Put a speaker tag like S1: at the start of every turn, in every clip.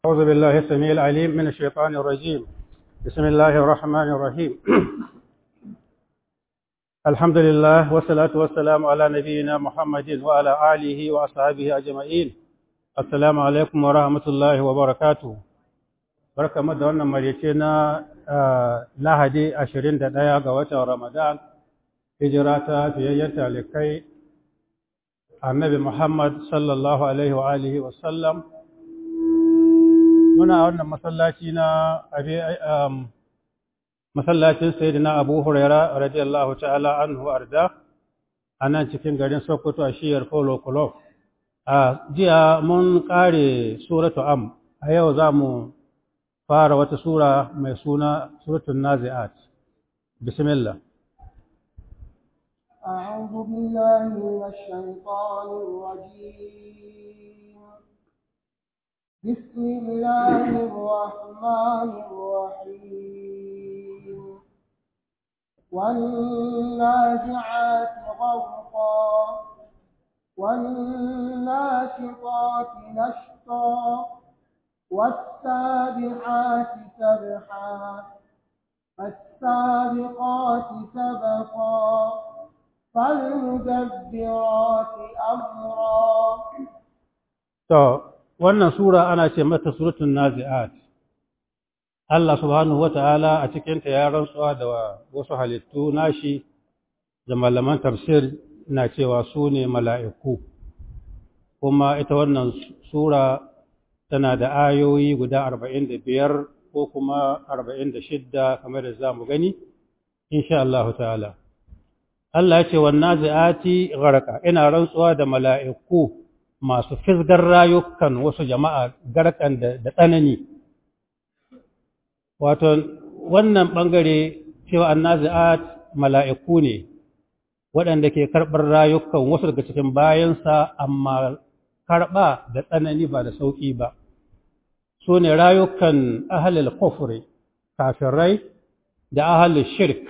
S1: أعوذ بالله السميع العليم من الشيطان الرجيم بسم الله الرحمن الرحيم الحمد لله والصلاة والسلام على نبينا محمد وعلى آله وأصحابه أجمعين السلام عليكم ورحمة الله وبركاته barka da wannan marice na lahadi 21 ga watan ramadan hijira ta fiyayyar talikai annabi muhammad sallallahu alaihi wa alihi wasallam muna wannan masallaci na masallacin sayyidina abu huraira radiyallahu ta'ala anhu arda a nan cikin garin sokoto a shiyar polo club a jiya mun kare suratu am a yau za mu fara wata sura mai suna suratul nazi'at bismillah
S2: أعوذ بالله من الشيطان الرجيم بسم الله الرحمن الرحيم والنازعات غرقا والناشطات نشطا والسابحات سبحا فالسابقات سبقا فالمدبرات أمرا
S1: wannan sura ana ce mata suratul nazi'at Allah subhanahu wata'ala a cikinta ya rantsuwa da wasu halittu nashi da malaman tafsir na cewa su ne mala'iku kuma ita wannan sura tana da ayoyi guda arba'in da biyar ko kuma arba'in da shidda kamar da za mu gani insha Allah ta'ala Allah ya ce wannan zai'ati gharqa ina rantsuwa da mala'iku masu fisgar rayukan wasu jama'a garkan da tsanani wato wannan bangare cewa annazi'at mala'iku ne waɗanda ke karɓar rayukan wasu daga cikin bayansa amma karɓa da tsanani ba da sauƙi ba su ne rayukan ahalil kufri kafirai da ahalil shirk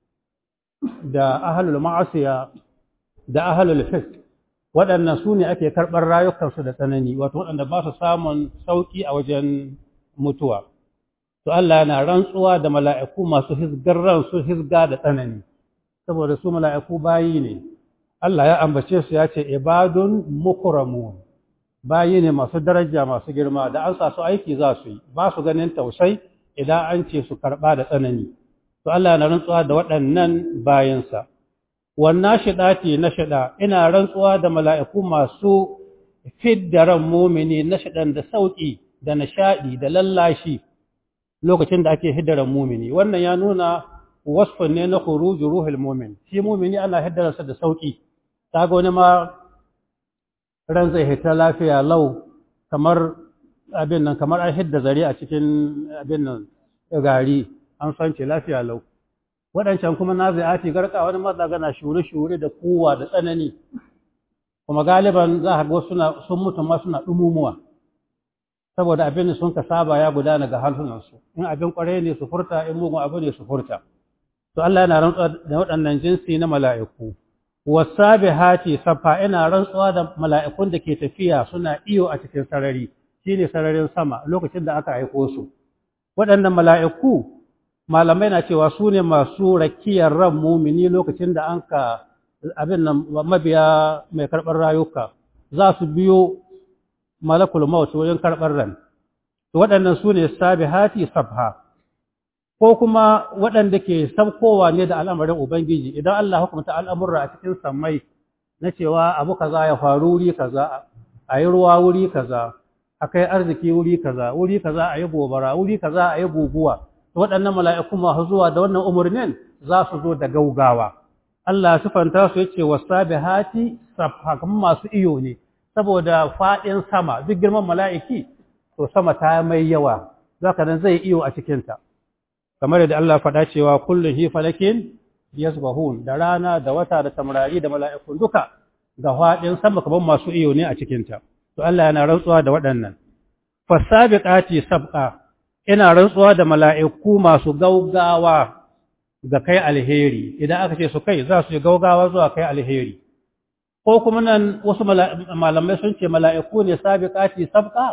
S1: da ahalul ma'asiya da ahalul fisk waɗannan su ne ake karɓar rayukansu da tsanani wato waɗanda ba su samun sauƙi a wajen mutuwa to Allah yana rantsuwa da mala'iku masu hizgar ransu hizga da tsanani saboda su mala'iku bayi ne Allah ya ambace su ya ce ibadun mukramun bayi ne masu daraja masu girma da an sa su aiki za su yi ba su ganin tausai idan an ce su karɓa da tsanani to Allah yana rantsuwa da waɗannan bayansa wannan shiɗati na shiɗa ina rantsuwa da mala'iku masu fidda ran mumini na shiɗan da sauƙi da nishaɗi da lallashi lokacin da ake hiddaran mumini wannan ya nuna wasfin ne na khuruju ruhul mumin shi mumini ana hiddararsa da sauƙi ta ga wani ma ran zai hita lafiya lau kamar abin nan kamar an hidda zare a cikin abin nan gari an san ce lafiya lau waɗancan kuma na zai garka wani maza gana shure-shure da kowa da tsanani kuma galiban za a ga sun mutu ma suna ɗumumuwa saboda abin da sun ka saba ya gudana ga harsunansu in abin ƙwarai ne su furta in mugun abu ne su furta to Allah yana rantsuwa da waɗannan jinsi na mala'iku wasabihati safa ina rantsuwa da mala'ikun da ke tafiya suna iyo a cikin sarari shine sararin sama lokacin da aka aiko su waɗannan mala'iku malamai na cewa su ne masu rakiyar ran mumini lokacin da an ka abin nan mabiya mai karɓar rayuka za su biyo malakul maut wajen karɓar ran waɗannan su ne sabihati sabha ko kuma waɗanda ke sabkowa ne da al'amarin ubangiji idan Allah hukumta al'amurra a cikin sammai na cewa abu kaza ya faru wuri kaza a yi ruwa wuri kaza a kai arziki wuri kaza wuri kaza a yi gobara wuri kaza a yi guguwa waɗannan mala'iku masu zuwa da wannan umarnin za su zo da gaugawa. Allah sifanta su yace wasabihati safhakan masu iyo ne saboda faɗin sama duk girman mala'iki to sama ta mai yawa zaka nan zai iyo a cikin ta kamar yadda Allah faɗa cewa kullu hi falakin yasbahun da rana da wata da tamrari da mala'ikun duka ga faɗin sama kaman masu iyo ne a cikin ta to Allah yana rantsuwa da waɗannan fasabiqati sabqa ina rantsuwa da mala'iku masu gaugawa ga kai alheri idan aka ce su kai za su yi gaugawa zuwa kai alheri ko kuma nan wasu malamai sun ce mala'iku ne sabiqati sabqa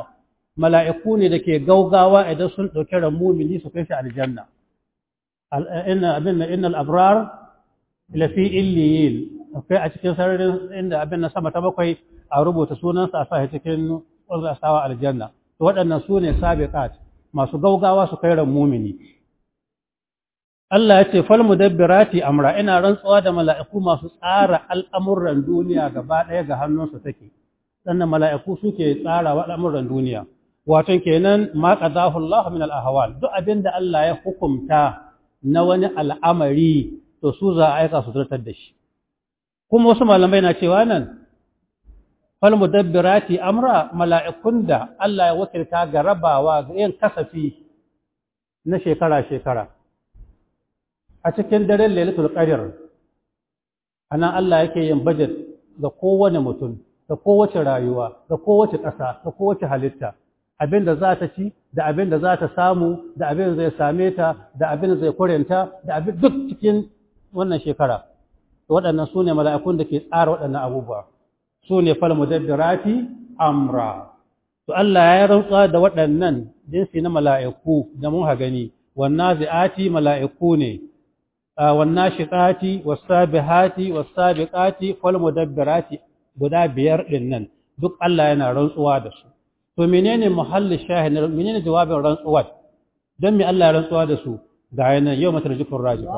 S1: mala'iku ne da ke gaugawa idan sun ɗauki ran mumini su kai shi aljanna inna abin na innal abrar lafi illiyin akwai a cikin sararin inda abin na sama ta bakwai a rubuta sunansa a sa cikin wanda sawa aljanna to waɗannan su ne sabiqat masu gaugawa su kai ran mumini Allah ya ce fal mudabbirati amra ina rantsuwa da mala'iku masu tsara al'amuran duniya gaba ɗaya ga hannunsu take sannan mala'iku suke tsara al'amuran duniya wato kenan ma qadahu Allah min al-ahwal duk abinda Allah ya hukumta na wani al'amari to su za a aika su zartar da shi kuma wasu malamai na cewa nan fal mudabbirati amra mala'ikun da Allah ya wakilta ga rabawa ga yin kasafi na shekara shekara a cikin daren lailatul qadr ana Allah yake yin budget ga kowane mutum da kowace rayuwa da kowace ƙasa da kowace halitta abin da za ta ci da abin da za ta samu da abin da zai same ta da abin da zai kurenta da abin duk cikin wannan shekara waɗannan su ne mala'ikun da ke tsara waɗannan abubuwa su ne fal mudabbirati amra to Allah ya rantsuwa da waɗannan jinsi na mala'iku da mun ha gani wannan zi'ati mala'iku ne والناشطات والسابحات والسابقات والمدبرات guda biyar din nan duk Allah yana rantsuwa da su to menene muhalli shahid menene jawabin rantsuwa dan me Allah ya rantsuwa da su ga yana yau matarjifur rajifa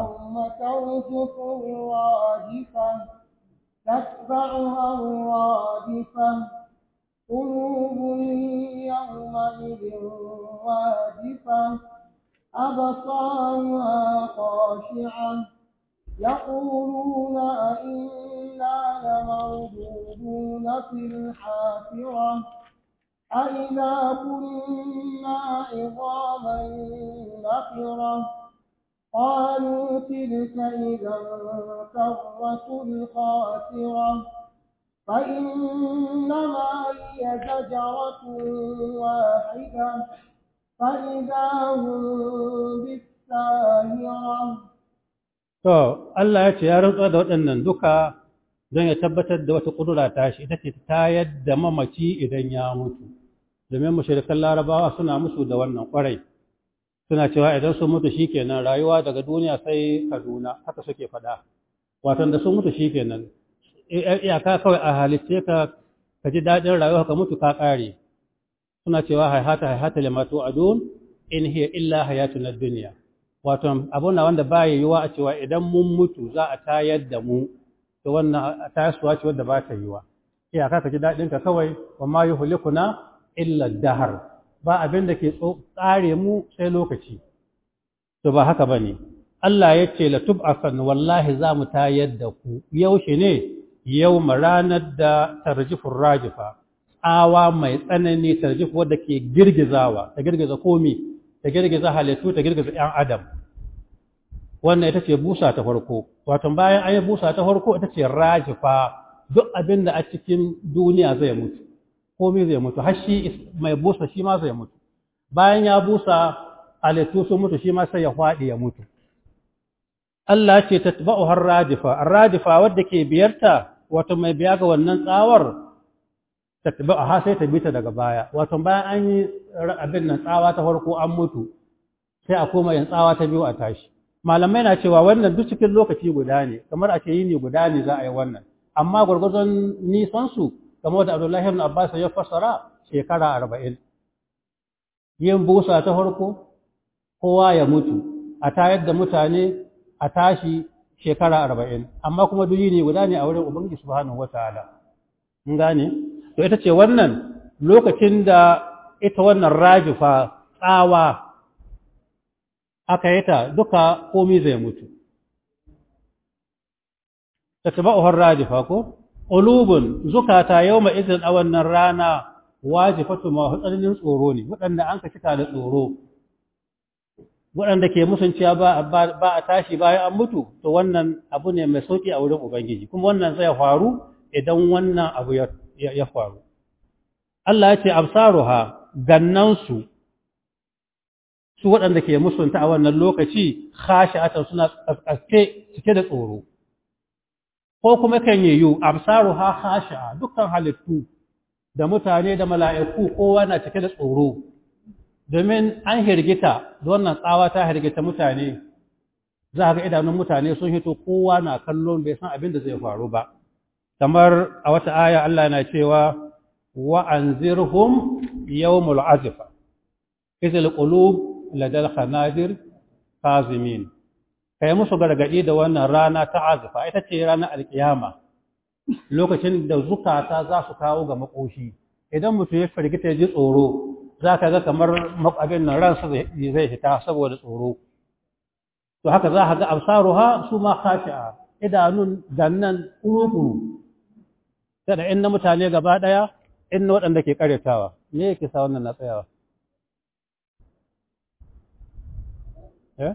S2: تتبعها الرادفة قلوب يومئذ واجفة أبصارها خاشعة يقولون أئنا لمردودون في الحافرة أئذا كنا عظاما نخرة قالوا تلك إذا كرة خاسرة فإنما هي زجرة واحدة فإذا هم بالساهرة
S1: To, Allah ya ce ya rantsuwa da waɗannan duka don ya tabbatar da wata ƙudura ta shi, ita ce ta yadda mamaci idan ya mutu. Domin mashirikan larabawa suna musu da wannan ƙwarai. Suna cewa idan sun mutu shi kenan rayuwa daga duniya sai Kaduna, haka suke faɗa. Watan da sun mutu shi kenan. Iyaka kawai a halitce ka ka ji daɗin rayuwa ka mutu ka ƙare. Suna cewa haihata haihata limatu adun in hiya illa hayatun duniya. wato abun na wanda baya yiwa a cewa idan mun mutu za a tayar da mu to wannan tayarsuwa ce wadda ba ta yiwa iyaka ka ji daɗin ka kawai wa ma yuhlikuna illa dahar ba abin da ke tsare mu sai lokaci to ba haka bane Allah ya ce la tub'asan wallahi za mu tayar da ku yaushe ne yau ranar da tarjifur rajifa tsawa mai tsanani tarjif wadda ke girgizawa ta girgiza komi ta girgiza halittu ta girgiza ‘yan adam wannan ita ce busa ta farko wato bayan an yi busa ta farko ita ce rajifa duk abin da a cikin duniya zai mutu komai zai mutu har shi mai busa shi ma zai mutu bayan ya busa halittu sun mutu shi ma sai ya faɗi ya mutu Allah ce ta tabba'u har rajifa rajifa wadda ke biyarta wato mai biya ga wannan tsawar ha sai ta bita daga baya wato bayan an yi abin nan tsawa ta farko an mutu sai a koma yin tsawa ta biyu a tashi malamai na cewa wannan duk cikin lokaci guda ne kamar a ce yini guda ne za a yi wannan amma gwargwadon nisan su kamar da Abdullahi ibn Abbas ya fassara shekara arba'in yin busa ta farko kowa ya mutu a tayar da mutane a tashi shekara arba'in amma kuma duk yini guda ne a wurin Ubangiji subhanahu wataala mun gane to ita ce wannan lokacin da ita wannan rajifa tsawa aka yi ta duka komi zai mutu ta taba uhar rajifa ko ƙulubun zukata yau mai izin a wannan rana wajifatu ma tsananin tsoro ne waɗanda an ka cika da tsoro waɗanda ke musunciya ba a tashi bayan an mutu to wannan abu ne mai sauƙi a wurin ubangiji kuma wannan zai faru idan wannan abu ya ya faru. Allah ya ce, Absaruha gannansu, su waɗanda ke musunta a wannan lokaci, khashi'atan suna ƙasƙaske cike da tsoro. Ko kuma kan yi yiwu, Absaruha khashi'a dukkan halittu da mutane da mala'iku kowa na cike da tsoro domin an hirgita da wannan tsawa ta hirgita mutane za ga idanun mutane sun hito kowa na kallon bai san abin da zai faru ba kamar a wata aya Allah na cewa wa anzirhum yawmul azifa izil qulub ladal khanadir kazimin kai musu gargadi da wannan rana ta azifa ita ce ranar alkiyama lokacin da zukata za su kawo ga makoshi idan mutum ya firgita ya ji tsoro za ka ga kamar abin nan ransa zai fita saboda tsoro to haka za ka ga absaruha su ma khashi'a idanun gannan kuru kada in na mutane gaba daya in na waɗanda ke karyatawa me yake sa wannan na tsayawa eh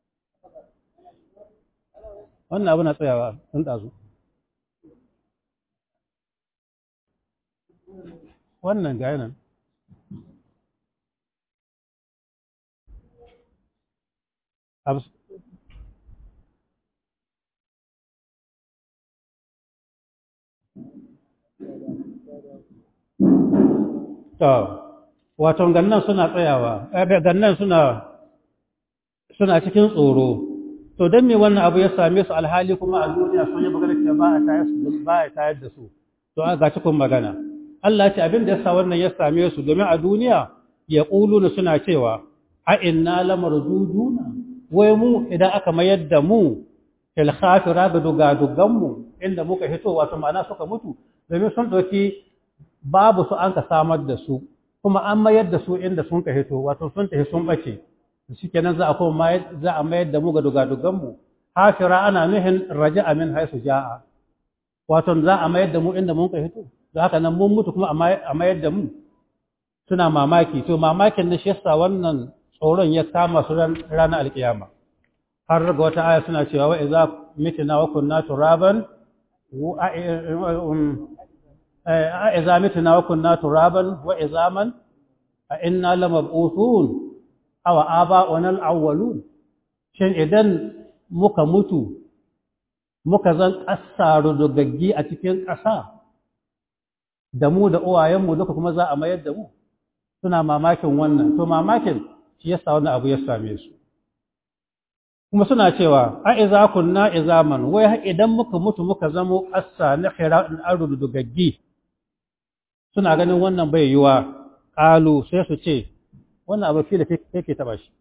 S1: wannan abu na tsayawa sun ɗazu wannan ga yanan wato gannan suna tsayawa gannan suna suna cikin tsoro to don me wannan abu ya same su alhali kuma a duniya sun yi magana cewa ba a tayar su ba a tayar da su to ga cikin magana Allah ce abin da yasa wannan ya same su domin a duniya ya na suna cewa a inna lamarduduna wai mu idan aka mayar da mu fil khafira ga dugadugan mu inda muka hito wato ma'ana suka mutu domin sun dauki babu su an ka samar da su kuma an mayar da su inda sun ka hito wato sun tafi sun bace shikenan za a kuma za a mayar da mu ga dugadugan mu hafira ana nuhin raja'a min haisu ja'a wato za a mayar da mu inda mun ka hito da haka nan mun mutu kuma a mayar da mu suna mamaki to mamakin na shi yasa wannan tsoron ya kama su ranar alkiyama har ga wata aya suna cewa wa idza mitna wa kunna turaban a idza mitna wa kunna turaban wa izaman a inna lamab'uthun aw aba'una al-awwalun shin idan muka mutu muka zan kasaru dogaggi a cikin ƙasa da mu da uwayenmu duka kuma za a mayar da mu suna mamakin wannan to mamakin shi yasa wannan abu ya same su kuma suna cewa a iza kunna izaman wai idan muka mutu muka zamo assa na khira'in ardu dugaggi suna ganin wannan bai yiwa qalu sai su ce wannan abu fili yake taba shi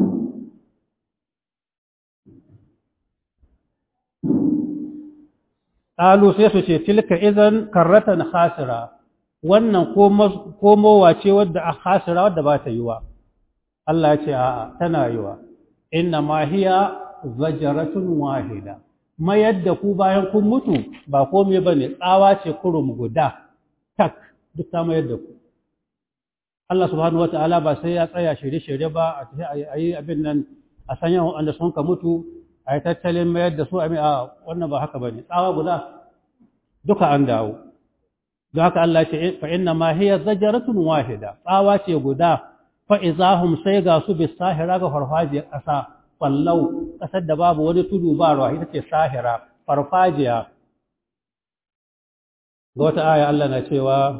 S1: qalu sai su ce tilka idan karratan khasira wannan komowa ce wadda a khasira wadda ba ta yiwa Allah ya ce a'a tana yiwa inna ma hiya zajaratun wahida mayar da ku bayan kun mutu ba komai bane tsawa ce kurum guda tak duk ta mayar da ku Allah subhanahu wataala ba sai ya tsaya shirye-shirye ba a tafi a yi abin nan a sanya wanda sun ka mutu a yi tattalin mayar da su a wannan ba haka bane tsawa guda duka an dawo don haka Allah ce fa inna ma hiya zajaratun wahida tsawa ce guda fa izahum sai ga su bis sahira ga farfajiyar ƙasa fallau ƙasar da babu wani tudu ba ruwa ita ce sahira farfajiya ga wata aya Allah na cewa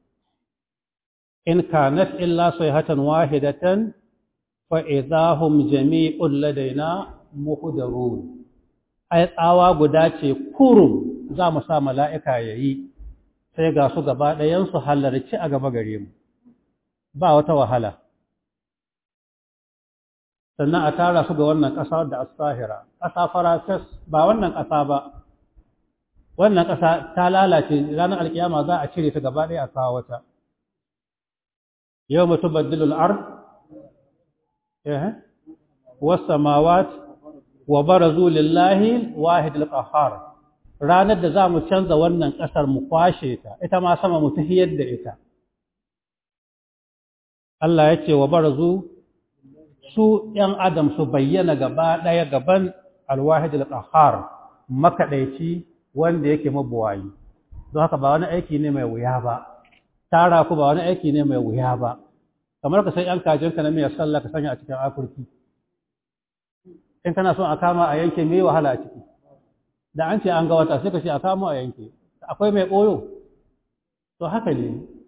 S1: in kanat illa sayhatan wahidatan fa idahum jami'un ladaina muhdarun ai tsawa guda ce kurum za mu sa mala'ika yayi sai ga su gaba ɗayan su halarci a gaba gare mu ba wata wahala sannan a tara su ga wannan ƙasa da asahira ƙasa farafes ba wannan ƙasa ba wannan ƙasa ta lalace ranar alkiyama za a cire ta gaba ɗaya a kawo wata yau mutu baddilul ard wasu mawat wa barazu lillahi wahid al ranar da za mu canza wannan ƙasar mu kwashe ta ita ma sama mu tahiyar da ita Allah ya ce wa barazu su ‘yan adam su bayyana gaba ɗaya gaban alwahid al-qahhar makaɗaici wanda yake mabuwayi don haka ba wani aiki ne mai wuya ba tara ku ba wani aiki ne mai wuya ba kamar ka san ‘yan kajinka na mai sallah ka sanya a cikin afirki in kana son a kama a yanke mai wahala a ciki da an ce an ga wata sai ka ce a kama a yanke akwai mai ɓoyo to haka ne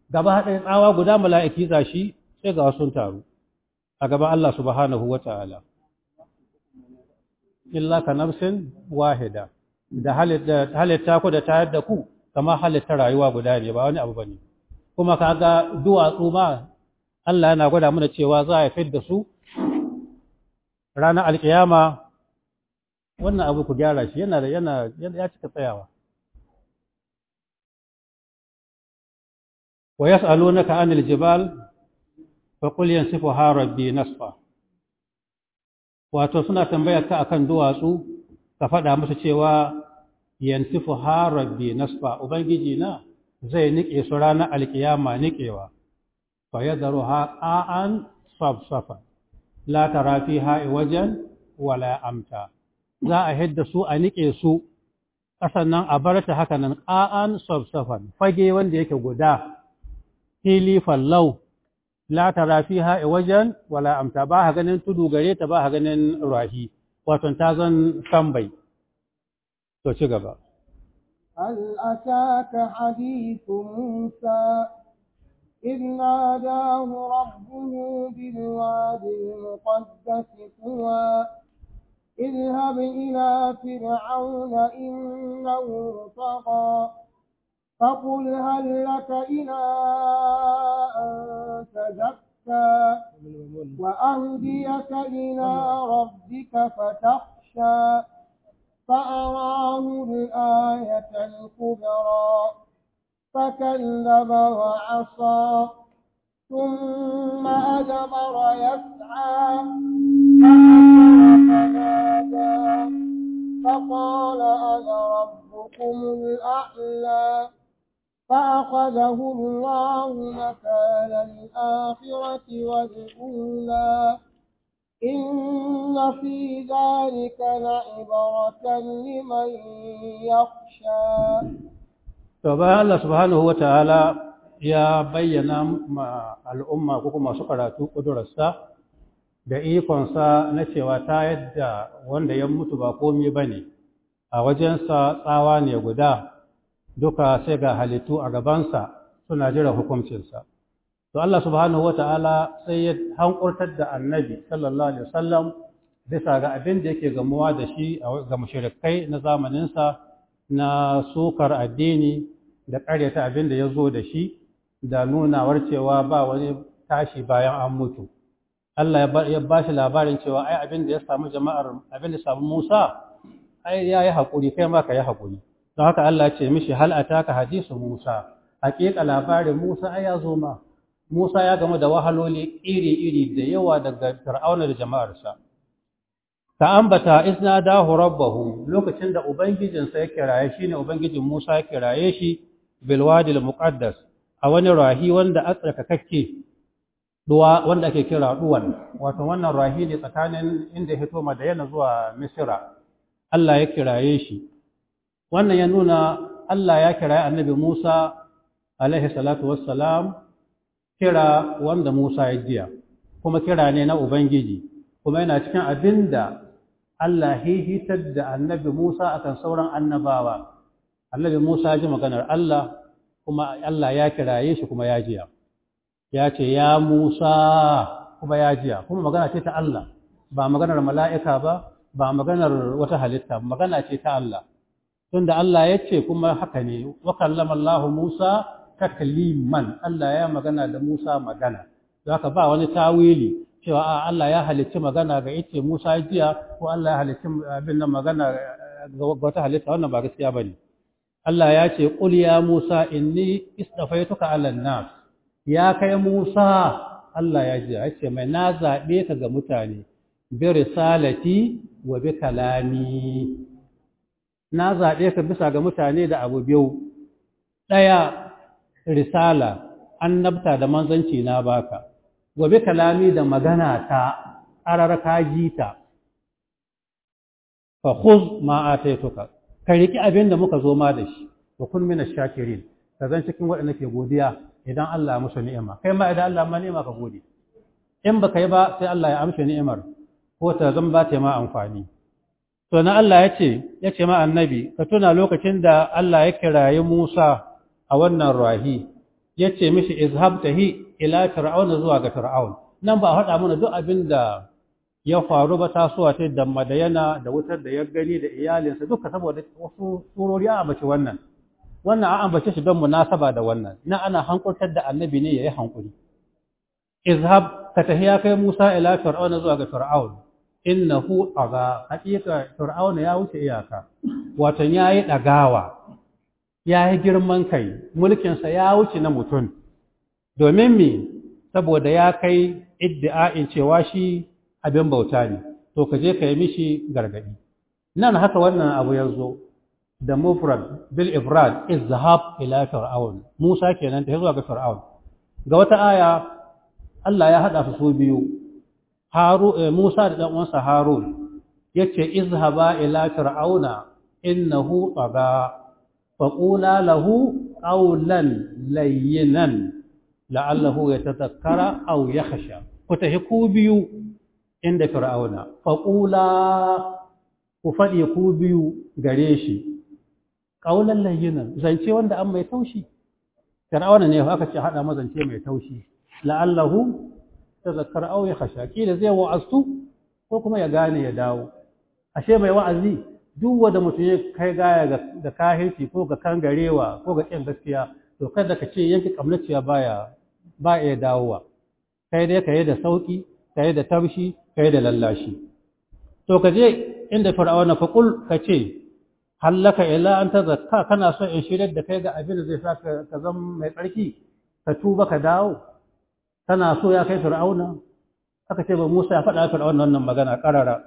S1: gaba haɗin tsawa guda mala'iki za shi sai ga sun taru a gaban Allah subhanahu wa ta'ala illa ka nafsin wahida da halitta ku da tayar da ku kama halitta rayuwa guda ne ba wani abu ba ne kuma ka ga duwatsu ma Allah yana gwada mana cewa za a fi da su ranar alkiyama wannan abu ku gyara shi yana da yana ya cika tsayawa wa yas'alunaka 'anil jibal fa qul yansifuha rabbi nasfa wato suna tambayar ka akan duwatsu ka faɗa musu cewa yansifuha rabbi nasfa ubangiji na zai nike su ranar alkiyama nikewa fa yadharuha qa'an safsafa la tara fiha wajen wala amta za a hidda su a nike su ƙasan nan a bar ta haka nan ƙa'an safsafan fage wanda yake guda fili fallau la tara fiha wajen wala amta ba ha ganin tudu gare ta ba ha ganin rahi wato ta zan tambai to ci gaba
S2: هل أتاك حديث موسى إذ ناداه ربه بالواد المقدس طوى اذهب إلى فرعون إنه طغى فقل هل لك إلى أن تزكى وأهديك إلى ربك فتخشى فأراه الآية الكبرى فكذب وعصى ثم أدبر يسعى فنادى فقال أنا ربكم الأعلى فأخذه الله مكان الآخرة والأولى إن في ذلك لعبرة لمن يخشى
S1: to bayan Allah subhanahu wataala ya bayyana ma al'umma ko kuma su karatu kudurarsa da ikonsa na cewa ta yadda wanda ya mutu ba komai bane a wajensa tsawa ne guda duka sai ga halittu a gabansa suna jira hukuncinsa to Allah subhanahu wataala sai ya hankurtar da annabi sallallahu alaihi wasallam bisa ga abin da yake gamuwa da shi ga mushrikai na zamaninsa na sukar addini da ƙaryata abin da ya zo da shi da nunawar cewa ba wani tashi bayan an mutu Allah ya ba shi labarin cewa ai abin da ya samu jama'ar abin da samu Musa ai ya yi haƙuri kai ma ka yi haƙuri don haka Allah ce mishi hal ataka hadisu Musa haƙiƙa labarin Musa ai ya zo ma Musa ya gamu da wahaloli iri-iri da yawa daga Fir'auna da jama'arsa ka ambata isna dahu rabbahu lokacin da ubangijinsa ya kiraye shi ne ubangijin Musa ya kiraye shi bil wadi al muqaddas a wani rahi wanda a tsarkakakke duwa wanda ake kira duwan wato wannan rahi ne tsakanin inda ya fito Madayana zuwa Misra Allah ya kiraye shi wannan ya nuna Allah ya kiraye annabi Musa alaihi salatu wassalam kira wanda Musa ya jiya kuma kira ne na ubangiji kuma yana cikin abinda Allah hihitar da annabi Musa akan sauran annabawa. Annabi Musa ji maganar Allah kuma Allah ya kiraye shi kuma ya jiya. Ya ce, Ya Musa kuma ya jiya, kuma magana ce ta Allah, ba maganar mala'ika ba, ba maganar wata halitta, magana ce ta Allah. Tunda Allah ya ce kuma haka ne, wa kallama Allah Musa takliman, Allah ya magana da Musa magana. Zaka ba wani tawili cewa a Allah ya halicci magana ga ice Musa jiya ko Allah ya halicci abin nan magana ga wata halitta wannan ba gaskiya bane Allah ya ce qul ya Musa inni istafaituka 'ala nas ya kai Musa Allah ya ji ya ce mai na zabe ka ga mutane bi risalati wa bi kalami na zabe ka bisa ga mutane da abu biyu daya risala annabta da manzanci na baka gobe kalami da magana ta ƙarar kaji ta fa khuz ma ataituka ka riki abin da muka zo ma da shi wa kun min ash-shakirin ka zan cikin waɗanda ke godiya idan Allah ya musu ni'ima kai ma idan Allah ma ni'ima ka gode in baka yi ba sai Allah ya amshe ni'imar ko ta zan ba ta ma amfani to na Allah ya ce ya ce ma annabi ka tuna lokacin da Allah ya kirayi Musa a wannan rahi yace mishi izhab tahi ila fir'auna zuwa ga fir'aun nan ba a faɗa mana duk abin da ya faru ba tasowa ta da madayana da wutar da ya gani da iyalinsa duka saboda wasu surori a ambaci wannan wannan an ambace shi don munasaba da wannan na ana hankurtar da annabi ne yayi hankuri izhab ka tahiya kai Musa ila fir'auna zuwa ga fir'aun innahu aga hakika fir'auna ya wuce iyaka wato yayi dagawa yayi girman kai mulkin sa ya wuce na mutum domin me saboda ya kai iddi'a'in cewa shi abin bauta ne to ka je ka yi mishi gargadi nan haka wannan abu ya zo da mufrad bil ifrad izhab ila fir'aun Musa kenan ta zuwa ga fir'aun ga wata aya Allah ya hada su su biyu Haru Musa da dan uwansa Harun yace izhaba ila fir'auna innahu taga faqula lahu qawlan layyinan la'allahu yatadhakkara aw yakhsha ku tahi ku biyu inda fir'auna faqula ku faɗi ku biyu gare shi ƙaunar layyinan zance wanda an mai taushi fir'auna ne aka ce haɗa mazance mai taushi la'allahu ta zakar au ya khasha kila zai wa'astu ko kuma ya gane ya dawo ashe mai wa'azi duk wanda mutum ya kai gaya da kahirci ko ga kangarewa ko ga ƙin gaskiya to kada ka ce yanke kamnaciya baya ba ya dawowa kai dai ka yi da sauki ka yi da taushi ka yi da lallashi to ka je inda fir'auna fa kul ka ce hallaka ila an tazakka kana so in shirar da kai ga abin da zai sa ka zama mai tsarki ka tuba ka dawo kana so ya kai fir'auna aka ce ba Musa ya faɗa fir'auna wannan magana karara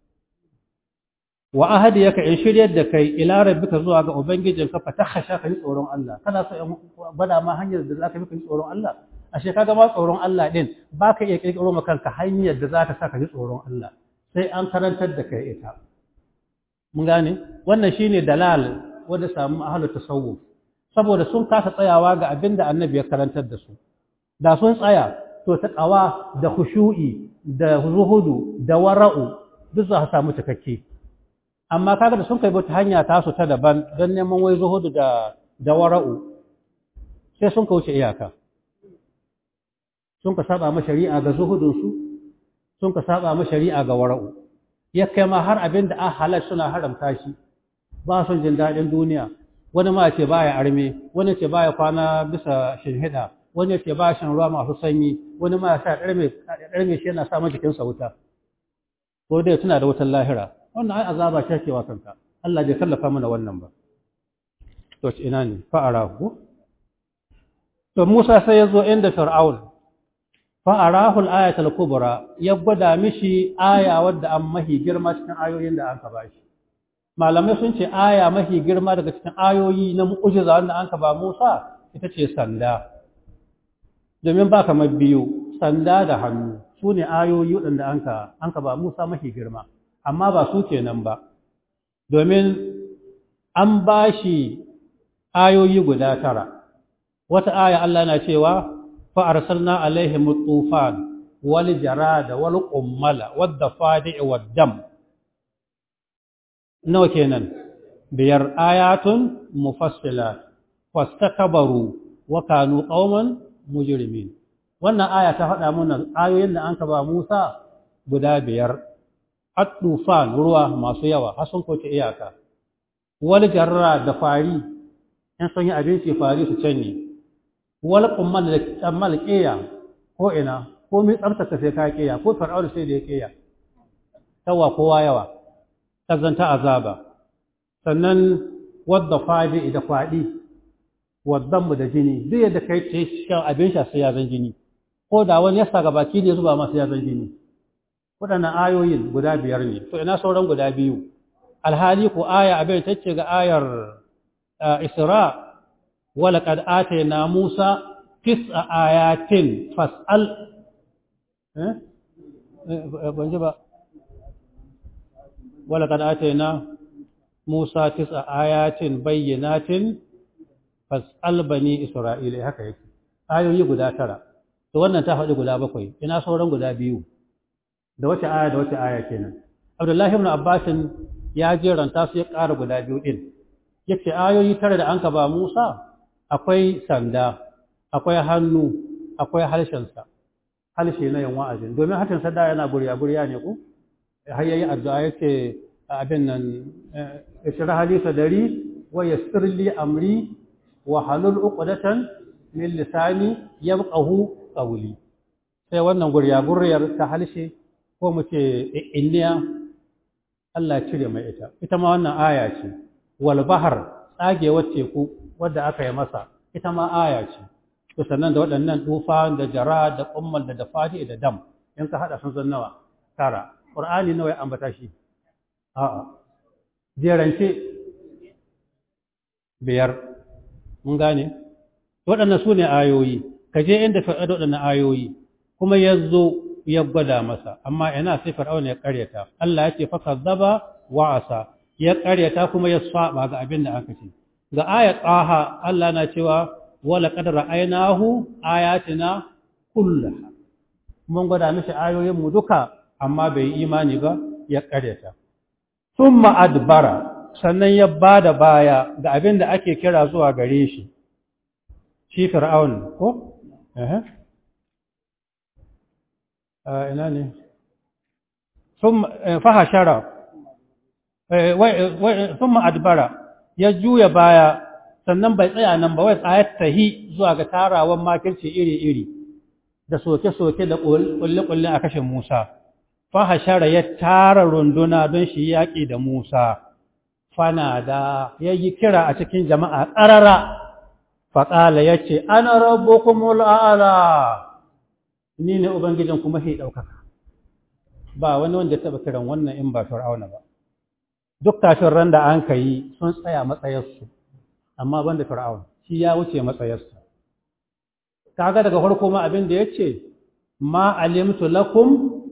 S1: wa ahadi yaka in shiryar da kai ila rabbika zuwa ga ubangijinka fa takhasha ka yi tsoron Allah kana so in bada ma hanyar da zaka yi tsoron Allah ashe kaga ma tsoron Allah din baka iya kirkiro maka kanka hanyar da zaka saka ji tsoron Allah sai an karantar da kai ita mun gane wannan shine dalal wanda samu ahlu tasawuf saboda sun kasa tsayawa ga abin da annabi ya karantar da su da sun tsaya to ta qawa da khushu'i da zuhudu da wara'u duk za su samu cikakke amma kaga da sun kai wata hanya ta su ta daban don neman wai zuhudu da da wara'u sai sun kauce iyaka sun ka saba ma shari'a ga zuhudunsu sun ka saba ma shari'a ga wara'u ya kai ma har abin da an halal suna haramta shi ba son jin daɗin duniya wani ma ce baya arme wani ce baya kwana bisa shinhida wani ce baya shan ruwa masu sanyi wani ma sa ɗarme shi yana samun jikinsa wuta ko dai tuna da wutar lahira wannan ai azaba ce ke wa kanka Allah bai kallafa mana wannan ba to ina ne fa'ara ku to Musa sai ya zo inda Fir'aun fa'arahul ayatul kubra ya gwada mishi aya wadda an mahi girma cikin ayoyin da aka ba shi malamai sun ce aya mahi girma daga cikin ayoyi na mu'ujiza wanda an ka ba Musa ita ce sanda domin ba kamar biyu sanda da hannu su ne ayoyi waɗanda an ka an ka ba Musa mahi girma amma ba su kenan ba domin an ba shi ayoyi guda tara wata aya Allah na cewa فأرسلنا عليهم الطوفان والجراد والقمل والضفادع والدم نو كينن بير آيات مفصلات فاستكبروا وكانوا قوما مجرمين wannan aya ta faɗa mana ayoyin da an ka ba Musa guda biyar at-tufan ruwa masu yawa har sun koce iyaka wal jarra da fari in sun yi abinci fari su canye wal qumman da tsammal qiya ko ina ko mai tsarkaka sai ka qiya ko fir'auna sai da ya qiya tawa kowa yawa kazanta azaba sannan wadda fadi da fadi waddan mu da jini duk yadda kai ce shan abin sha sai ya zan jini ko da wani ya saka baki ne zuba masa ya zan jini waɗannan ayoyin guda biyar ne to ina sauran guda biyu alhali ko aya abin tacce ga ayar isra ولقد آتينا موسى تسع آيات فاسأل بنجبا ولقد آتينا موسى تسع آيات بينات فاسأل بني إسرائيل haka yake ayoyi guda tara to wannan ta faɗi guda bakwai ina sauran guda biyu da wace aya da wace aya kenan Abdullahi ibn Abbas ya jeranta su ya ƙara guda biyu din yace ayoyi tara da anka ba Musa akwai sanda akwai hannu akwai harshensa harshe na yin wa'azin domin harshensa da yana burya burya ne ku har yayi addu'a yake abin nan isra halisa dari wa yassir li amri wa halul uqdatan min lisani yabqahu qawli sai wannan gurya guryar ta halshe ko mu ce inniya Allah ya cire mai ita ita ma wannan aya ce wal bahar tsagewar teku wadda aka yi masa ita ma aya ce to sannan da waɗannan tufa da jara da kummal da dafadi da dam in ka hada sun zan nawa tara qur'ani nawa ya ambata shi a'a jerance biyar mun gane waɗannan su ne ayoyi ka je inda fir'auna waɗannan ayoyi kuma ya zo ya gwada masa amma ina sai fir'auna ya karyata Allah ya ce fa kazzaba wa asa ya karyata kuma ya saba ga abin da aka ce ga ayat qaha Allah na cewa wala qad ra'aynahu ayatina kullaha mun gwada mishi ayoyin mu duka amma bai yi imani ba ya karyata thumma adbara sannan ya bada baya ga abin da ake kira zuwa gare shi shi fir'aun ko eh ina ne thumma fahashara thumma adbara ya juya baya sannan bai tsaya nan ba wai tsayar tahi zuwa ga tarawan makirci iri-iri da soke-soke da kulle-kulle a kashin Musa fahashara ya tara runduna don shi yaƙi da Musa fana da ya yi kira a cikin jama'a ƙarara faƙala ya ce ana rabbukumul a'ala ni ne ubangijin kuma sai ɗaukaka ba wani wanda ya taɓa kiran wannan in ba fir'auna ba duk kafin ran da an ka yi sun tsaya matsayarsu amma ban da fir'auna shi ya wuce matsayarsa kaga daga farko ma abin da ya ce ma alimtu lakum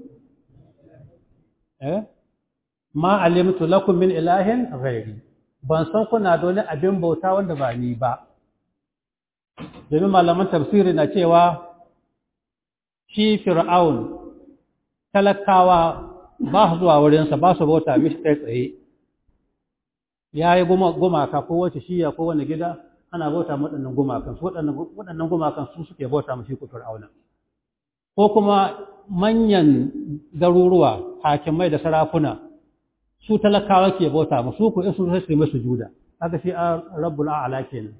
S1: eh ma alimtu lakum min ilahin ghairi ban san kuna da wani abin bauta wanda ba ni ba domin malaman tafsiri na cewa shi fir'aun talakawa ba su zuwa wurinsa ba su bauta mishi kai tsaye ya yi gumaka ko wace shiya ko wani gida ana bauta waɗannan gumakan su waɗannan gumakan su suke bauta mashi ku fir'auna ko kuma manyan garuruwa hakimai da sarakuna su talakawa ke bauta musu ku in su sai su masu juda haka shi a rabbul a'la kenan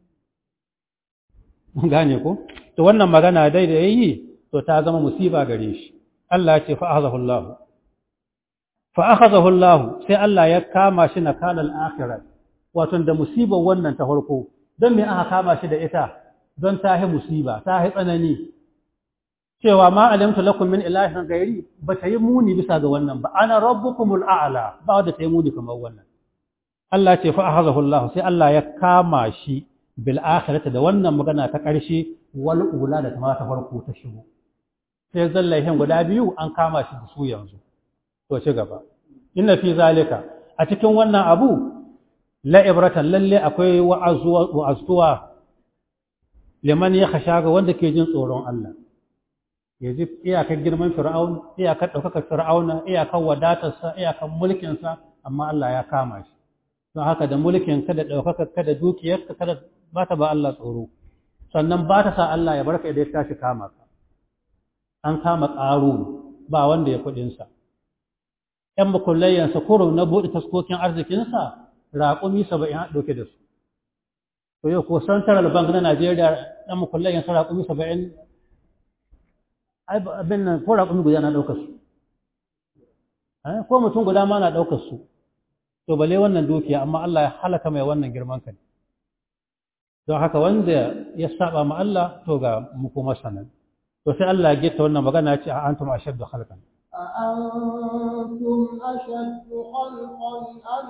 S1: mun gane ko to wannan magana dai da yayi to ta zama musiba gare shi Allah ya ce fa akhadahu Allah fa akhadahu Allah sai Allah ya kama shi na kanal akhirat wato da musibar wannan ta farko don me aka kama shi da ita don ta yi musiba ta yi tsanani cewa ma alimtu lakum min ilahin ghairi ba ta yi muni bisa ga wannan ba ana rabbukumul a'la ba da ta yi muni kamar wannan Allah ce fa akhadahu Allah sai Allah ya kama shi bil akhirati da wannan magana ta ƙarshe wal ula da ta farko ta shigo sai zallahin guda biyu an kama shi da su yanzu to ci gaba inna fi zalika a cikin wannan abu la ibratan lalle akwai wa'azuwa liman ya khasha ga wanda ke jin tsoron Allah ya ji iyakar girman fir'aun iyakar ɗaukakar fir'auna iyakar wadatarsa iyakar mulkinsa amma Allah ya kama shi don haka da mulkin ka da ɗaukakar ka da dukiyarka kada ba ta ba Allah tsoro sannan ba ta sa Allah ya barka idan ya tashi kama ka an kama ƙaru ba wanda ya kuɗinsa ‘yan makullayyansa kuro na buɗe taskokin arzikinsa raƙumi saba'in a ɗauke da su to yau ko central bank na najeriya ɗan makullayyansa raƙumi saba'in abin nan ko raƙumi guda na ɗaukar su ko mutum guda ma na ɗaukar su to bale wannan dukiya amma Allah ya halaka mai wannan girman kai don haka wanda ya saba ma Allah to ga muku sanan to sai Allah ya gita wannan magana ya ce a antum ashaddu khalqan
S2: أأنتم أشد خلقا أم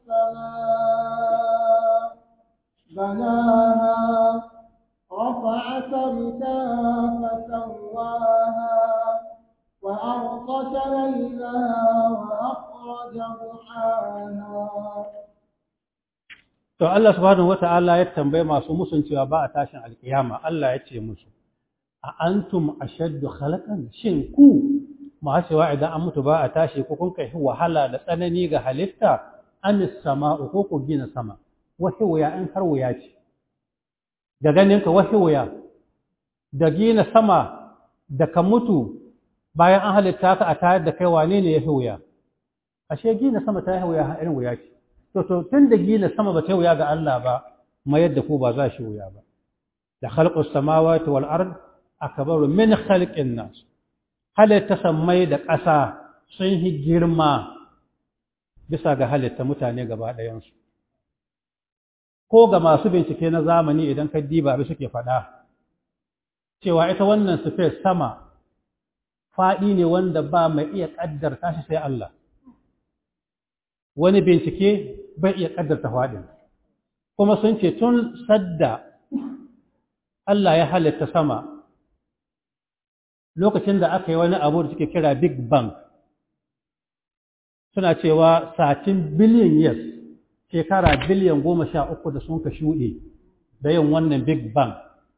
S2: السماء بناها رفع سمكها فسواها وأغطش ليلها وأخرج ضحاها
S1: To Allah subhanahu wata'ala ya tambaye masu musun cewa ba a tashin alkiyama Allah ya ce musu a antum ashaddu khalaqan shin ku ma cewa idan an mutu ba a tashi ko kun kai wahala da tsanani ga halitta an sama'u ko ku gina sama wahi wuya in har wuya ce ga ganin ka wahi wuya da gina sama da ka mutu bayan an halitta ka a tayar da kai wane ne ya fi wuya ashe gina sama ta yi wuya irin wuya ce to to tun da gina sama ba ta yi wuya ga Allah ba mayar da ku ba za shi wuya ba da khalqus samawati wal ard akbaru min khalqin nas halitta sammai da ƙasa sun yi girma bisa ga halitta mutane gaba ɗayansu ko ga masu bincike na zamani idan ka diba abin suke faɗa cewa ita wannan space sama faɗi ne wanda ba mai iya ƙaddarta shi sai Allah wani bincike bai iya ƙaddarta faɗin kuma sun ce tun sadda Allah ya halitta sama lokacin da aka yi wani abu da suke kira Big Bang suna cewa satin biliyan years shekara biliyan goma sha uku da sun ka shuɗe da yin wannan Big Bang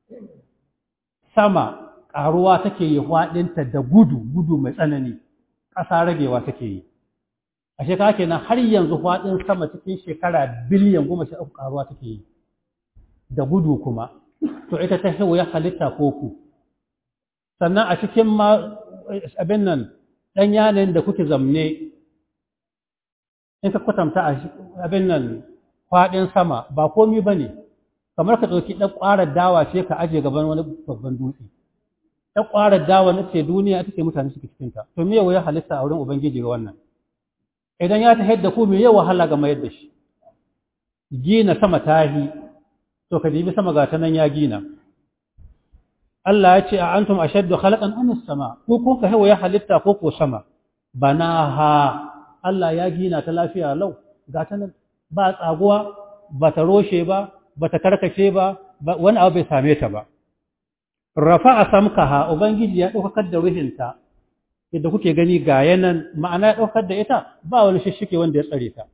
S1: sama ƙaruwa take yi faɗinta da gudu gudu mai tsanani ƙasa ragewa take yi a shekara kenan har yanzu faɗin sama cikin shekara biliyan goma sha uku ƙaruwa take yi da gudu kuma to ita ta ya halitta ko ku sannan a cikin ma abin nan ɗan yanayin da kuke zamne in ka kwatanta abin nan faɗin sama ba komi ba ne kamar ka ɗauki ɗan ƙwarar dawa ce ka aje gaban wani babban dutse ɗan ƙwarar dawa na ce duniya take mutane suke cikinta to me ya halitta a wurin ubangiji ga wannan idan ya ta da ku me ya wahala ga mayar da shi gina sama tahi to ka dibi sama ga ta nan ya gina Allah ya ce a antum ashaddu khalaqan am as-sama ko kun ka hawa ya halitta ko ko sama banaha Allah ya gina ta lafiya lau ga ta nan ba tsaguwa ba ta roshe ba ba ta karkace ba wani abu bai same ta ba rafa'a samkaha ubangiji ya daukar da ruhinta yadda kuke gani ga yanan ma'ana ya daukar da ita ba wani shishike wanda ya tsare ta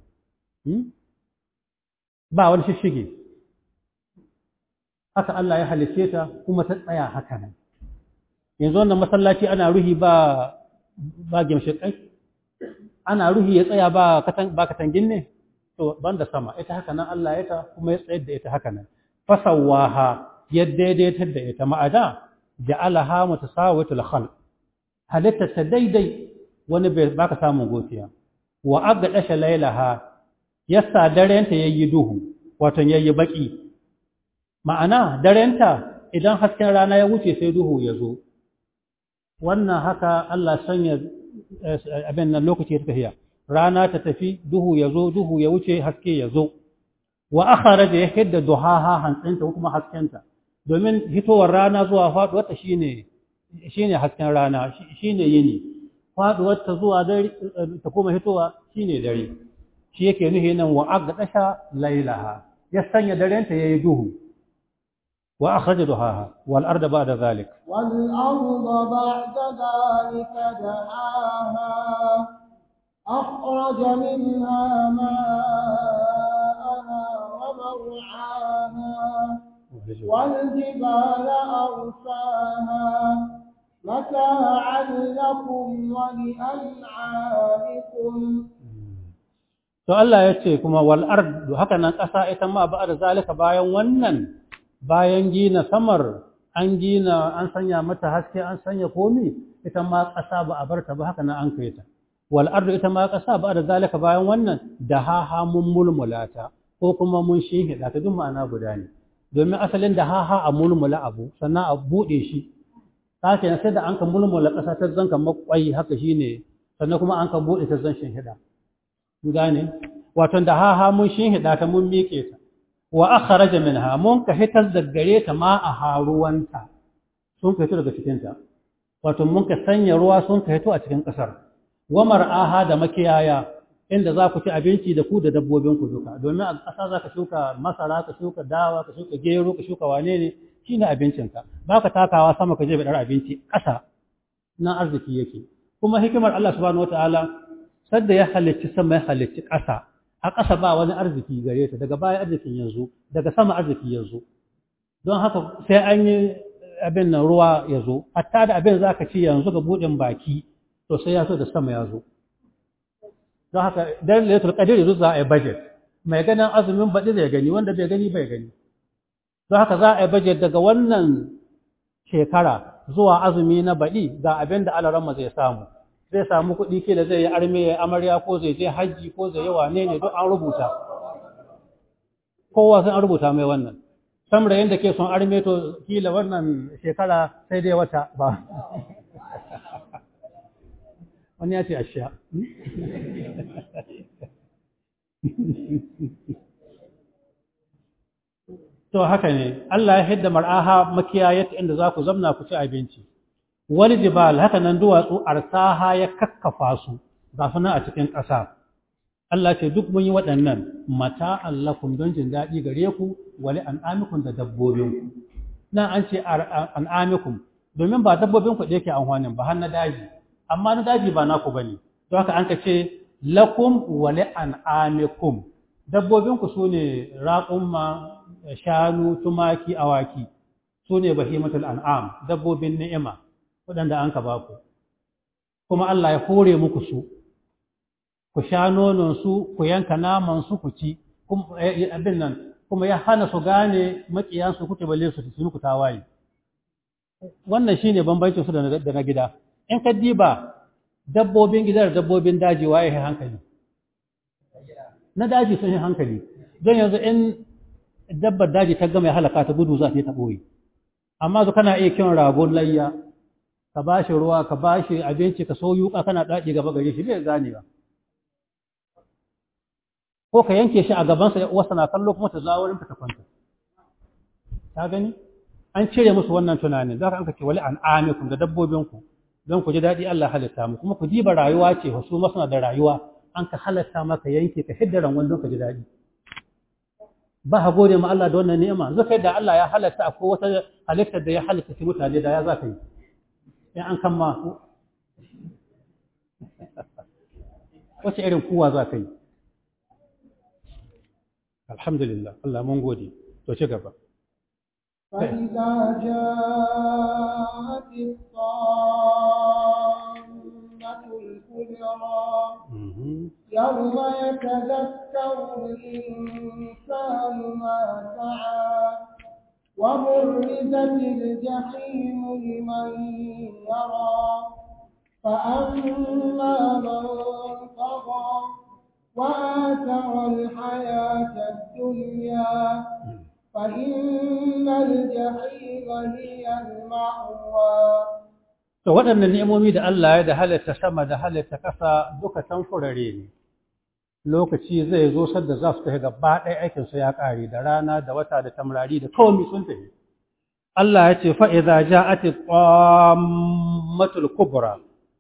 S1: ba wani shishige haka Allah ya halice ta kuma ta tsaya haka nan yanzu wannan masallaci ana ruhi ba ba gimshikai ana ruhi ya tsaya ba katan ba katangin ne to banda sama ita haka nan Allah ya ta kuma ya tsayar da ita haka nan fasawaha ya daidaitar da ita ma'ada ja'alaha mutasawitul khalq halitta ta daidai wani bai baka samun gofiya wa agdasha lailaha yasa darenta yayi duhu wato yayi baki ma'ana darenta idan hasken rana ya wuce sai duhu ya zo wannan haka Allah sanya abin nan lokaci ta tafiya rana ta tafi duhu ya zo duhu ya wuce haske ya zo wa akhara da ya hidda duhaha hantsinta kuma haskenta domin hitowar rana zuwa faduwar ta shine shine hasken rana shine yini faduwar ta zuwa dare ta kuma hitowa shine dare shi yake nuhi nan wa agdasha lailaha ya sanya darenta yayi duhu wa akhraja duhaha wal arda ba'da zalik
S2: wal arda ba'da zalika dahaha akhraja minha ma'aha wa mar'aha والجبال أرساها متاعا لكم ولأنعامكم
S1: to Allah ya ce kuma wal ardu haka nan ƙasa ita ma ba da zalika bayan wannan bayan gina samar an gina an sanya mata haske an sanya komi ita ma ƙasa ba a barta ba haka nan an kai ta wal ardu ita ma ƙasa ba da zalika bayan wannan da ha ha mun mulmulata ko kuma mun shinhida ta duk ma'ana guda ne domin asalin da ha ha a mulmula abu sannan a buɗe shi ta ke sai da an ka mulmula ƙasa ta zanka makwai haka shine sannan kuma an ka buɗe ta zan shinhida gane wato da ha ha mun shinhida ta mun miƙe ta wa akhraja minha mun ka hitar da gare ta ma a haruwanta sun ka hito daga cikin ta wato mun ka sanya ruwa sun ka hito a cikin kasar wa mar'aha da makiyaya inda za ku ci abinci da ku da dabbobin ku duka domin a ƙasa za ka shuka masara ka shuka dawa ka shuka gero ka shuka wane ne shine abincinka ba ka takawa sama ka je bidar abinci ƙasa na arziki yake kuma hikimar Allah subhanahu wataala sadda ya halicci sama ya halicci ƙasa a ƙasa ba wani arziki gare ta daga baya arzikin yanzu daga sama arziki yanzu don haka sai an yi abin nan ruwa ya zo hatta da abin za ka ci yanzu ga buɗin baki to sai ya zo da sama ya zo don haka dan lailatul qadr yanzu za a yi budget mai ganin azumin baɗi zai gani wanda bai gani bai gani don haka za a yi budget daga wannan shekara zuwa azumi na baɗi ga abin da alaramma zai samu zai samu kuɗi kila zai yi arme ya amarya ko zai je hajji ko zai yi wane ne duk an rubuta kowa sai an rubuta mai wannan samrayin da ke son arme to kila wannan shekara sai dai wata ba wani ya ce ashiya to haka ne Allah ya hidda mar'aha makiyayat inda za ku zamna ku ci abinci wal jibal haka nan duwatsu arsaha ya kakkafa su ga suna a cikin ƙasa Allah ce duk mun yi waɗannan mata allakum don jin daɗi gare ku wali an'amikum da dabbobinku nan an ce an'amikum domin ba dabbobin ku da yake amfanin ba har na daji amma na daji ba naku bane don haka an ka ce lakum wali an'amikum dabbobinku su ne raƙumma shanu tumaki awaki su ne bahimatul an'am dabbobin ni'ima waɗanda an ka ba ku kuma Allah ya hore muku su ku sha nononsu ku yanka namansu ku ci abin nan kuma ya hana su gane maƙiyansu kuke balle su su muku tawaye wannan shine bambancin su da na gida in ka diba dabbobin gida da dabbobin daji waye hankali na daji sun yi hankali don yanzu in dabbar daji ta gama ya halaka ta gudu za ta yi ta ɓoye amma zu kana iya kiran ragon layya ka ba shi ruwa ka ba shi abinci ka so yuka kana daɗi gaba gare shi bai gane ba ko ka yanke shi a gabansa ya uwarsa na kallo kuma ta zawo wurin ta kwanta ta gani an cire musu wannan tunanin za ka an ce wali an amikum da dabbobinku don ku ji daɗi Allah halitta mu kuma ku diba rayuwa ce wasu masana da rayuwa an ka halatta maka yanke ka hidda ranwan don ka ji daɗi ba ha gode ma Allah da wannan ni'ima zakai da Allah ya halatta akwai wata halitta da ya halitta shi mutane da ya za ka yi in an kan ma wace irin kuwa za ka yi alhamdulillah Allah mun gode to ci gaba
S2: فإذا جاءت الطامة الكبرى يوم يتذكر الإنسان ما سعى وبرزت الجحيم لمن يرى فأما من طغى وآثر الحياة الدنيا فإن الجحيم هي المأوى
S1: To waɗannan ni'imomi da Allah ya da halitta sama da halitta ƙasa duka tamfurare ne. Lokaci zai zo sadda za su tafi gaba ɗaya aikinsu ya ƙare da rana da wata da tamrari da komi sun tafi. Allah ya ce fa'iza ja ati ƙwammatul kubra.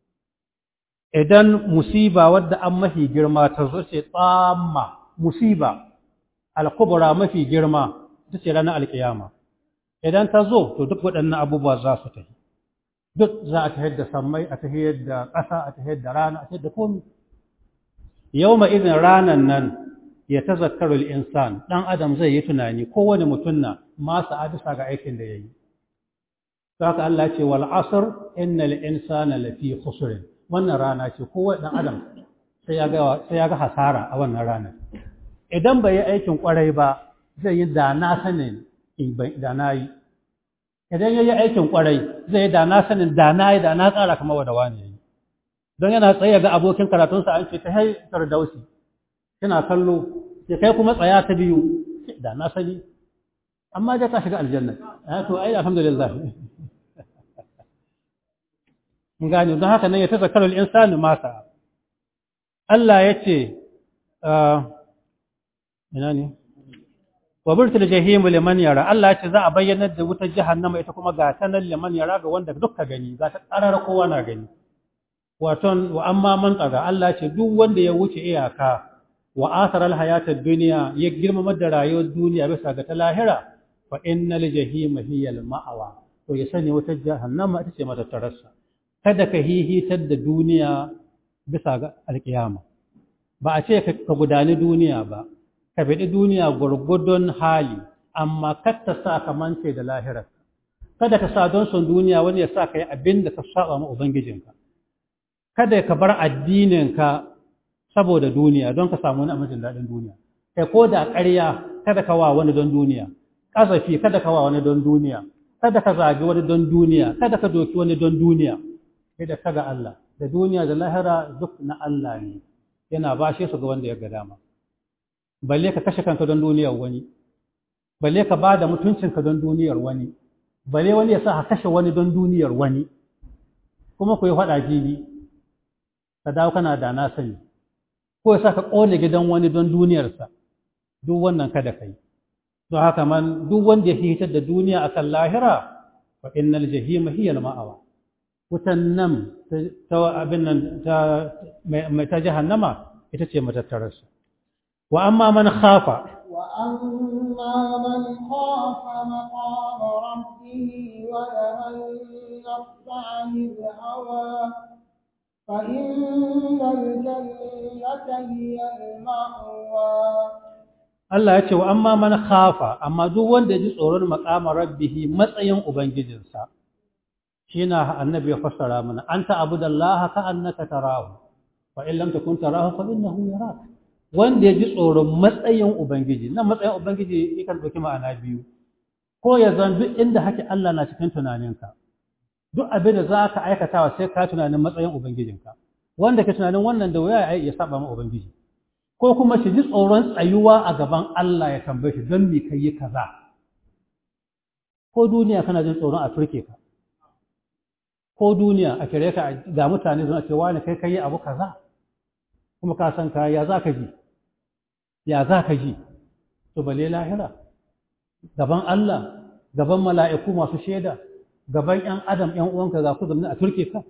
S1: Idan musiba wadda an mafi girma ta zo ce tsamma musiba, al-kubra mafi girma, ta ce ranar alƙiyama. Idan ta zo, to duk waɗannan abubuwa za su tafi. duk za a tahiyar da sammai a tahiyar da ƙasa a tahiyar da rana a tahiyar da komi yau ma izin ranan nan ya ta zakarul insan ɗan adam zai yi tunani kowane mutum na masu adisa ga aikin da ya yi haka Allah ce wal asr innal insana lafi khusr wannan rana ce kowane ɗan adam sai ya ga sai ya ga hasara a wannan ranar idan bai yi aikin kwarai ba zai yi da na sanin da na yi idan ya yi aikin kwarai zai da na sanin da na yi da na tsara kamar wadda wani ya yi don yana tsaye ga abokin karatunsa an ce ta hai dausi kina kallo sai kai kuma tsaya ta biyu da na sani amma da ta shiga aljanna ya to ai alhamdulillah mun gane don haka nan ya tazakkaru al-insanu ma sa Allah ya ce ina ne wa burtul jahimu liman yara Allah ya ce za a bayyana da wutar jahannama ita kuma ga ta nan liman yara ga wanda dukka gani za ta karara kowa na gani waton wa amma man tsaga Allah ya ce duk wanda ya wuce iyaka wa asara alhayatad dunya ya girmama da rayuwar duniya bisa ga ta lahira fa innal jahima hiya alma'wa to ya sani wutar jahannama ita ce mata tarassa kada ka hihitar da duniya bisa ga alkiyama ba a ce ka gudani duniya ba ka biɗi duniya gwargwadon hali amma kar ta sa ka mance da lahirar kada ka sa don son duniya wani ya sa ka yi abin da ka saba ma ubangijinka kada ka bar addininka saboda duniya don ka samu wani amincin daɗin duniya kai ko da ƙarya kada ka wa wani don duniya ƙazafi kada ka wa wani don duniya kada ka zagi wani don duniya kada ka doki wani don duniya sai da kaga Allah da duniya da lahira duk na Allah ne yana bashe su ga wanda ya ga dama balle ka kashe kanka don duniyar wani balle ka ba da mutuncinka don duniyar wani balle wani ya sa ka kashe wani don duniyar wani kuma ku yi faɗa jibi ka dawo kana da na sani ko ya sa ka ƙone gidan wani don duniyarsa duk wannan kada ka yi don haka man duk wanda ya hitar da duniya akan lahira fa innal jahima hiya al-ma'awa wutan nan ta abin nan ta mai ta jahannama ita ce matattararsa wa amma man khafa
S2: wa amma man khafa maqama rabbih wa nahaa an-nafsa 'anil hawa fa innal jannata hiya al-ma'wa
S1: Allah ya ce wa amma man khafa amma duk wanda ya ji tsoron maqama rabbih matsayin ubangijinsa shi na annabi ya fassara mana an ta'budallaha ka annaka tarahu fa in lam takun tarahu fa innahu yarak wanda ya ji tsoron matsayin ubangiji nan matsayin ubangiji yakan dauki ma'ana biyu ko ya zan duk inda hake Allah na cikin tunaninka duk abin da za ka aikatawa sai ka tunanin matsayin ubangijinka wanda ke tunanin wannan da wuya ya saba ma ubangiji ko kuma shi ji tsoron tsayuwa a gaban Allah ya tambaye shi don me kai kaza ko duniya kana jin tsoron a turke ka ko duniya a kire ka ga mutane suna ce wani kai kai abu kaza kuma ka san ka ya za ka ji ya za ka ji to bale lahira gaban Allah gaban mala'iku masu shaida gaban ‘yan adam ‘yan uwanka za ku zama a turke ka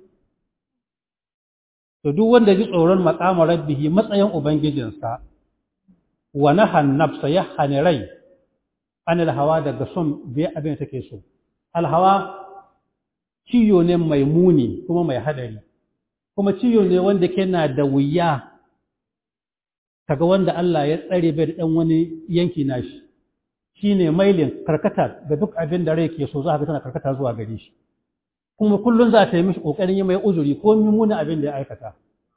S1: to duk wanda ji tsoron maƙama rabbihi matsayin ubangijinsa wa nahan nafsa ya hani rai anil hawa daga son biya abin da take so alhawa ciyo ne mai muni kuma mai hadari kuma ciyo ne wanda ke na da wuya kaga wanda Allah ya tsare bai da ɗan wani yanki nashi shine mailin karkata ga duk abin da rai ke so za ka tana karkata zuwa gare shi kuma kullum za ta yi mishi ƙoƙarin yi mai uzuri ko mummunan abin da ya aikata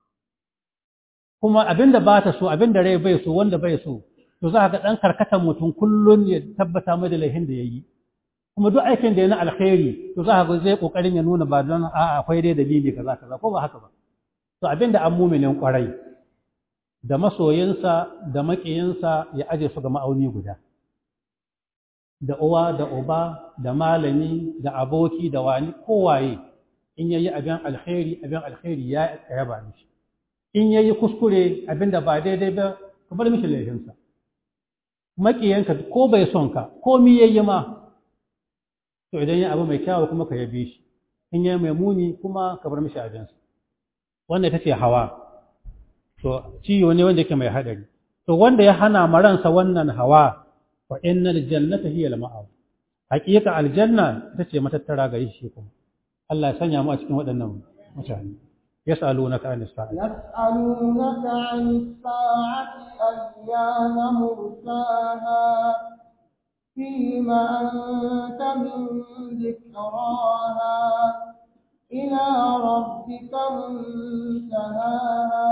S1: kuma abin da ba ta so abin da rai bai so wanda bai so to za ka ga ɗan karkatan mutum kullum ya tabbata mai da laifin da ya yi kuma duk aikin da ya na alkhairi to za ka ga zai ƙoƙarin ya nuna ba don a akwai dai dalili kaza kaza ko ba haka ba to abin da an muminin ƙwarai da masoyinsa da maƙiyinsa ya aje su ga ma'auni guda da uwa da uba da malami da aboki da wani kowaye in yayi abin alkhairi abin alkhairi ya yaba mishi in yayi kuskure abin da ba daidai ba ka bar mishi laifinsa makiyanka ko bai son ka ko mi yayi ma to idan ya abu mai kyawu kuma ka yabe shi in yayi mai muni kuma ka bar mishi abinsa wannan ita ce hawa to ciwo ne wanda yake mai hadari to wanda ya hana maransa wannan hawa fa innal jannata hiya al-ma'aw haqiqa aljanna ita ce matattara gare shi kuma Allah ya sanya mu a cikin waɗannan mutane yas'alunaka anis sa'a
S2: yas'alunaka anis sa'ati ayyana mursaha فيما أنت من ذكراها إلى ربك منتهاها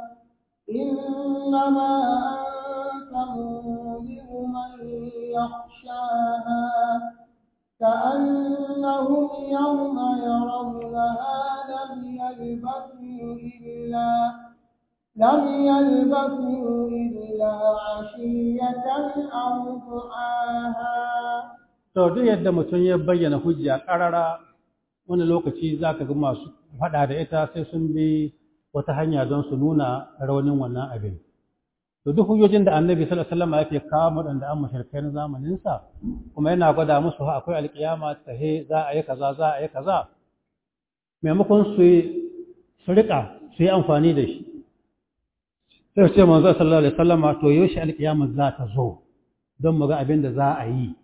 S2: إنما أنت منذر من يخشاها كأنهم يوم يرونها لم يلبثوا إلا لم يلبثوا إلا عشية أو ضحاها
S1: to duk yadda mutum ya bayyana hujja ƙarara wani lokaci za ka ga masu faɗa da ita sai sun bi wata hanya don su nuna raunin wannan abin to duk hujjojin da annabi sallallahu alaihi wasallam yake kawo waɗanda an mushrikai na zamanin sa kuma yana gwada musu akwai alƙiyama tahe za a yi kaza za a yi kaza maimakon su su rika su yi amfani da shi sai su ce manzo sallallahu alaihi wasallam to yaushe alƙiyama za ta zo don mu ga abin da za a yi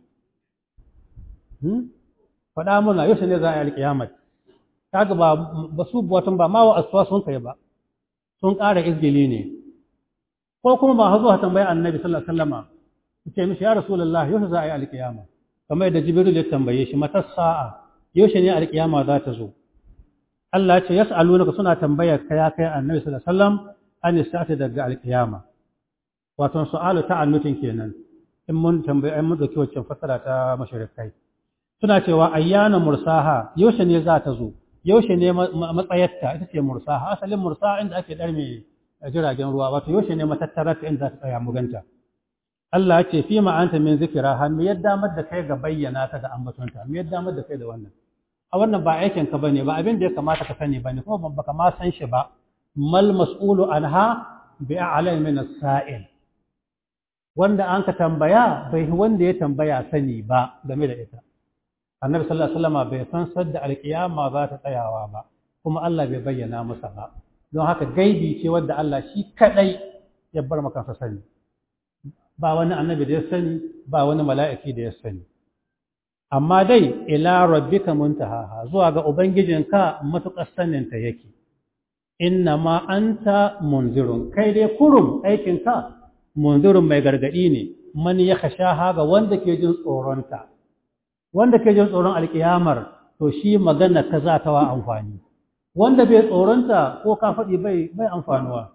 S1: faɗa muna yaushe ne za a yi alƙiyama kaga ba ba su watan ba ma wa aswa sun kai ba sun ƙara izgili ne ko kuma ba hazo tambayi annabi sallallahu alaihi wasallama ce mishi ya rasulullah yaushe za a yi alƙiyama kamar yadda jibril ya tambaye shi mata sa'a yaushe ne alƙiyama za ta zo Allah ya ce yas'alunaka suna tambayar ka ya kai annabi sallallahu alaihi wasallam an sa'ata daga alƙiyama wato su'alu ta'annutin kenan in mun tambaye ai mun dauki wacce fasara ta mashrikai suna cewa ayyana mursaha yaushe ne za ta zo yaushe ne matsayarta ita ce mursaha asalin mursaha inda ake ɗarme jiragen ruwa wato yaushe ne matattararta inda za ta tsaya muganta Allah ce fi ma'anta min zikira har mu yadda mar da kai ga bayyana ta da ambatonta mu yadda mar da kai da wannan a wannan ba aikin ka bane ba abin da ya kamata ka sani bane kuma ban baka ma san shi ba mal mas'ulu anha bi a'lam min as-sa'il wanda an ka tambaya bai wanda ya tambaya sani ba game da ita annabi sallallahu alaihi wasallam bai san sadda alkiyama za ta tsayawa ba kuma Allah bai bayyana masa ba don haka gaibi ce wadda Allah shi kadai ya bar maka sani ba wani annabi da ya sani ba wani mala'iki da ya sani amma dai ila rabbika muntahaha zuwa ga ubangijinka matuƙar saninta yake inna ma anta munzirun kai dai kurum aikinka munzirun mai gargadi ne man ya kashaha ga wanda ke jin tsoronta wanda ke jin tsoron alkiyamar to shi magana ka za ta wa amfani wanda bai tsoronta ko ka faɗi bai bai amfanuwa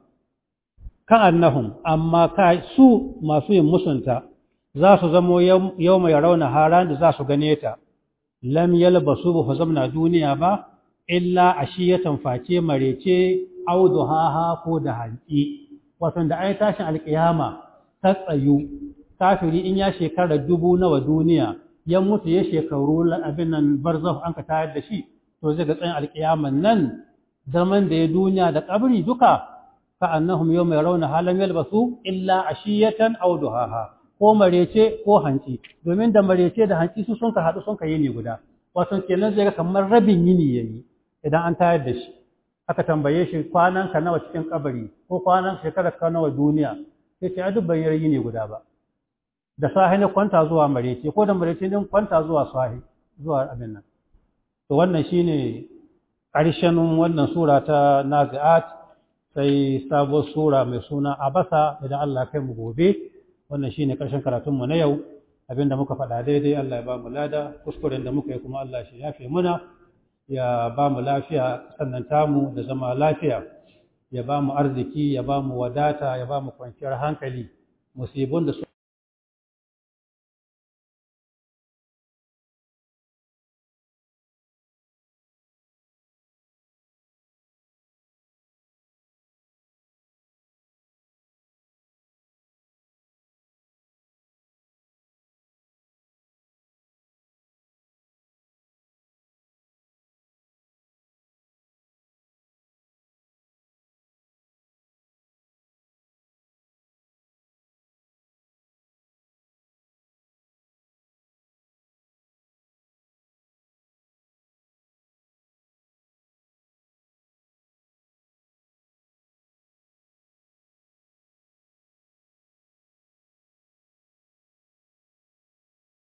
S1: ka'annahum amma ka su masu yin musunta za su zamo yau mai rauna haran da za su gane ta lam yalbasu ba zamna duniya ba illa ashiyatan face marece auduhaha ko da hanci wato da ai tashin alkiyama ta tsayu kafiri in ya shekara dubu nawa duniya ya mutu ya shekaru abin nan barzakh an ka tayar da shi to zai ga tsayin alkiyaman nan zaman da ya duniya da kabri duka ka'annahum yawma yarawna halam yalbasu illa ashiyatan aw duhaha ko marece ko hanci domin da marece da hanci su sun ka hadu sun ka yini guda wato kenan zai ga kamar rabin yini yayi idan an tayar da shi aka tambaye shi kwanan ka nawa cikin kabari ko kwanan shekarar ka nawa duniya sai ce duk ban yi yini guda ba da sahi ne kwanta zuwa marece ko da marece ne kwanta zuwa sahi zuwa abin nan to wannan shine ƙarshen wannan sura ta nazi'at sai sabuwar sura mai suna abasa idan Allah kai mu gobe wannan shine karshen karatun mu na yau abinda muka faɗa daidai Allah ya ba mu lada kuskuren da muka yi kuma Allah shi yafe muna ya ba mu lafiya sannan tamu da zama lafiya ya ba mu arziki ya ba mu wadata ya ba mu kwanciyar hankali musibun da